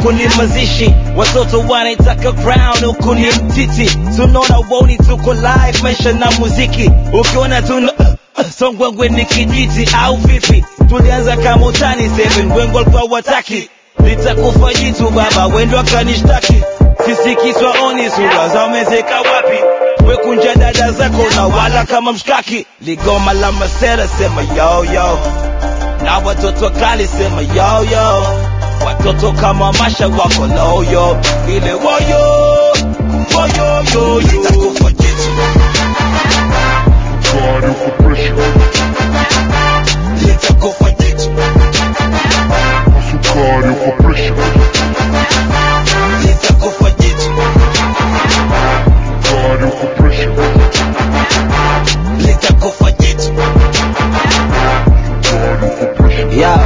huku ni mazishi watoto wanaitaka crown huku ni mtiti tunaona woni tuko live maisha na muziki ukiona tuna songwengwe ni kijiti au vipi tulianza kama utani seven wengo alikuwa wataki litakufa jitu baba wendo akanishtaki sisi kiswa oni sura za umezeka wapi wekunja dada zako na wala kama mshkaki ligoma la masera sema yo yo na watoto kali sema yo yo watoto kama masha wako loyo ile woyo woyo yo litakufa jitu God of pressure, litakufa jitu also God of pressure, litakufa jitu God of pressure, litakufa jitu God of pressure. yeah.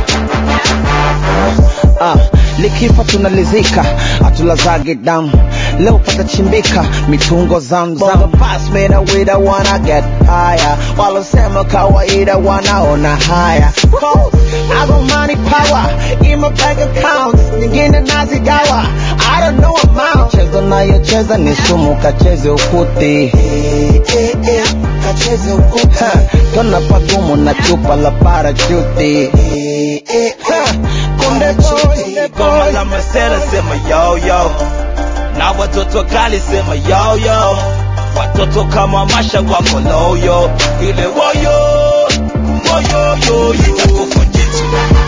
Ah, likifa tunalizika hatulazage damu leo patachimbika mitungo zamzam pass me the way the wanna get higher walosema kawaida wanaona haya Cold, I got money power in my bank account nyingine nazigawa I don't know amount chezo nayocheza ni sumu kacheze ukuti kacheze ukuti tona pagumu na chupa la parachuti kunde boy goma la masera sema yo yo na watoto kali sema yo yo watoto kama masha wako loyo ile woyo woyo yo litakufa jitu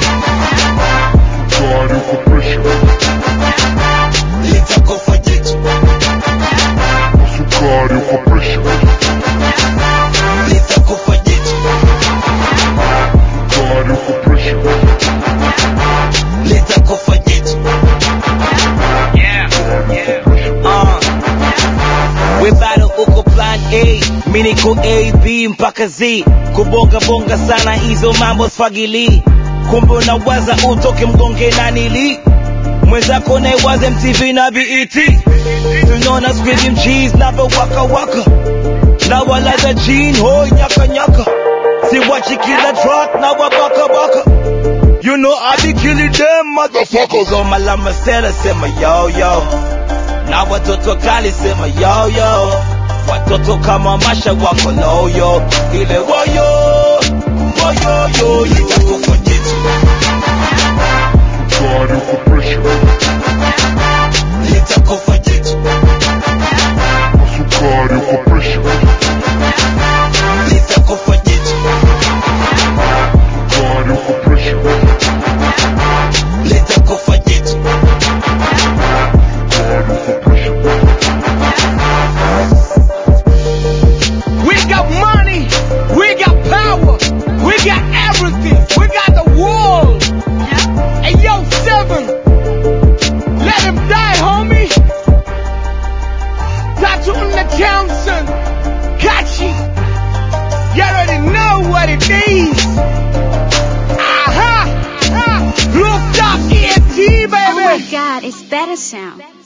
God of pressure, litakufa jitu also God of pressure, litakufa jitu God of pressure, litakufa jitu uh. we bado uko plan a mi niko a b mpaka z kubonga bonga sana hizo mambo sfagili kumbe unawaza utoke mgonge na nili mwenzako naiwaze mtv na bet tunaona squeezing cheese na waka waka na walaza jean hoi nyaka nyaka siwachi kila track na wabaka baka You know I be killing them motherfuckers Goma la masera sema yo yo Na watoto kali sema yo yo Watoto kama masha wako loyo Ile woyo Woyo yo Litakufa jitu God of pressure, Litakufa jitu also God of pressure, Litakufa jitu God of pressure, Litakufa jitu God of pressure. We got money. We got power. We got everything. We got the world. Hey, yo, Seven. Let him die, homie. Tattoo on the Townsend. Got you. You already know what it is. Aha. Aha. Rooftop ENT, baby. Oh my god, it's better sound.